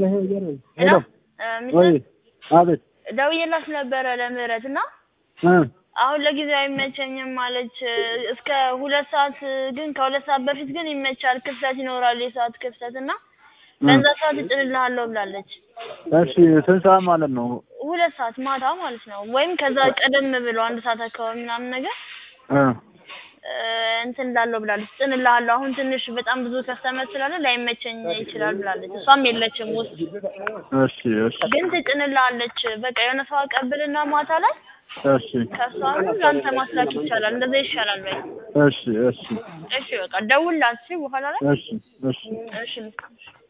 ሄሎ ወይ ሚስት አቤት ደውዬላት ነበረ ለምህረት እና እ አሁን ለጊዜው አይመቸኝም ማለች። እስከ ሁለት ሰዓት ግን ከሁለት ሰዓት በፊት ግን ይመቻል፣ ክፍተት ይኖራል፣ የሰዓት ክፍተት እና በዛ ሰዓት እጭንልሃለሁ ብላለች። እሺ ስንት ሰዓት ማለት ነው? ሁለት ሰዓት ማታ ማለት ነው። ወይም ከዛ ቀደም ብሎ አንድ ሰዓት አካባቢ ምናምን ነገር እ እ እንትን እላለሁ ብላለች። እጭንልሃለሁ አሁን ትንሽ በጣም ብዙ ከስተመር ስላለ ላይመቸኝ ይችላል ብላለች። እሷም የለችም ውስጥ እሺ እሺ ግን ትጭንልሃለች። በቃ የሆነ ሰው አቀብልና ማታ ላይ እሺ ከእሷ አሁን ለአንተ ማስላክ ይቻላል። እንደዛ ይሻላል በይ። እሺ እሺ እሺ በቃ ደውልላት እሺ፣ በኋላ ላይ እሺ እሺ እሺ